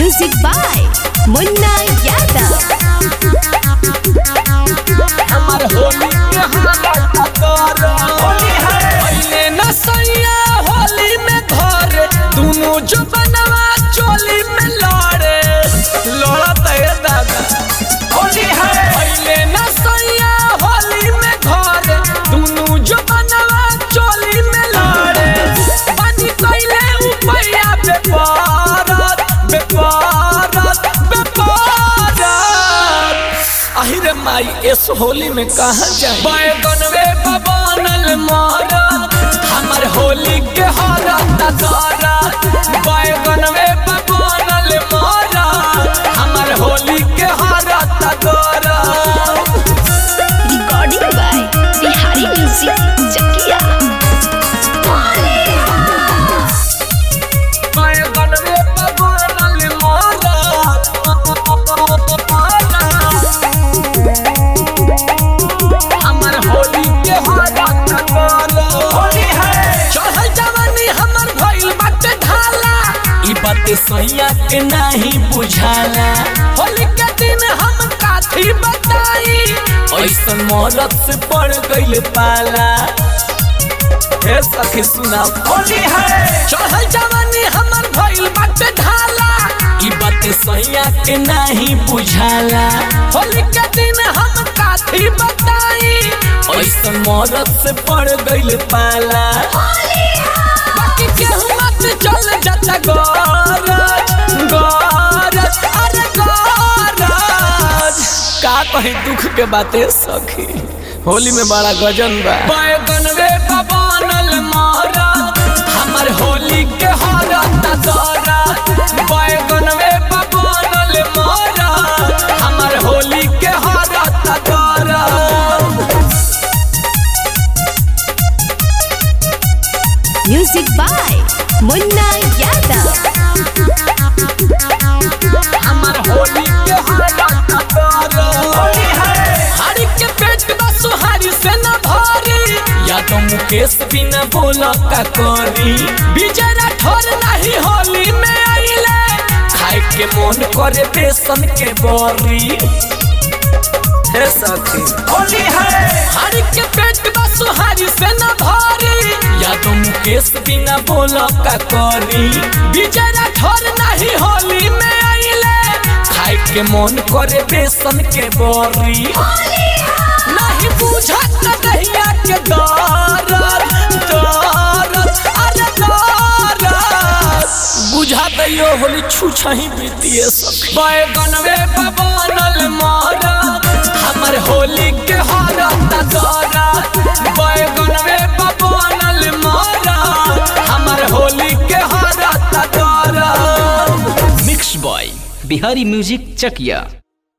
Music by Munna Yadav. हमर होली के हालत कर होली है पहले न सैया होली में धरे दोनों जो बनवा चोली में लड़े लड़त है दादा होली है पहले न सैया होली में धरे दोनों जो बनवा चोली में लड़े बनी कैले उपैया बेपारत बेपारत बेपारत आहिरे माई इस होली में कहा जाए बैगनवे बबानल मारा हमर होली के हारा तारा बैगनवे बबानल मारा हमर होली के हारा तारा Recording by Bihari Music Chakia. बैगनवे बबानल मारा हमर होली के हारा तारा होली है चढ़ल जवानी हमर भइल बाटे ढाला ई बात सैया के नाही बुझाला होली के दिन हम काथी बताई ऐसन मौलत से पड़ गइल पाला हे सखी सुना होली है चढ़ल जवानी हमर भइल बाटे ढाला ई बात सैया के नाही बुझाला होली के दिन हम काथी बताई ऐसन मौलत से पड़ गइल पाला बाकी केहू मत चल जाता गरज गरज अरे गरज का कहीं दुख के बातें सखी होली में बड़ा गजन बा बैगनवे बबानल मारा हमर होली के हारा तारा बैगनवे बबानल मारा हमर होली के हारा तारा Music by Munna Yadav. हमर होली के हालत कर होली है हरि के पेट बा सुहारी से न भारी या तो मुकेश बिना बोला का करी विजय राठौर नहीं होली में आइले खाए के मन करे बेसन के बरी हे सखी होली है हरि के पेट बा सुहारी से न भारी या तो मुकेश बिना बोला का करी विजय राठौर नहीं होली में आइले खाए के मन करे बेसन के बरी नहीं बुझत दहिया के दरद दरद अरे दरद बुझा दैयो होली छुछही बीतिए सब बैगनवे बबानल मारा हमर होली के हारा तारा बैगनवे बबानल मारा हमर होली के हारा तारा mix by Bihari music Chakiya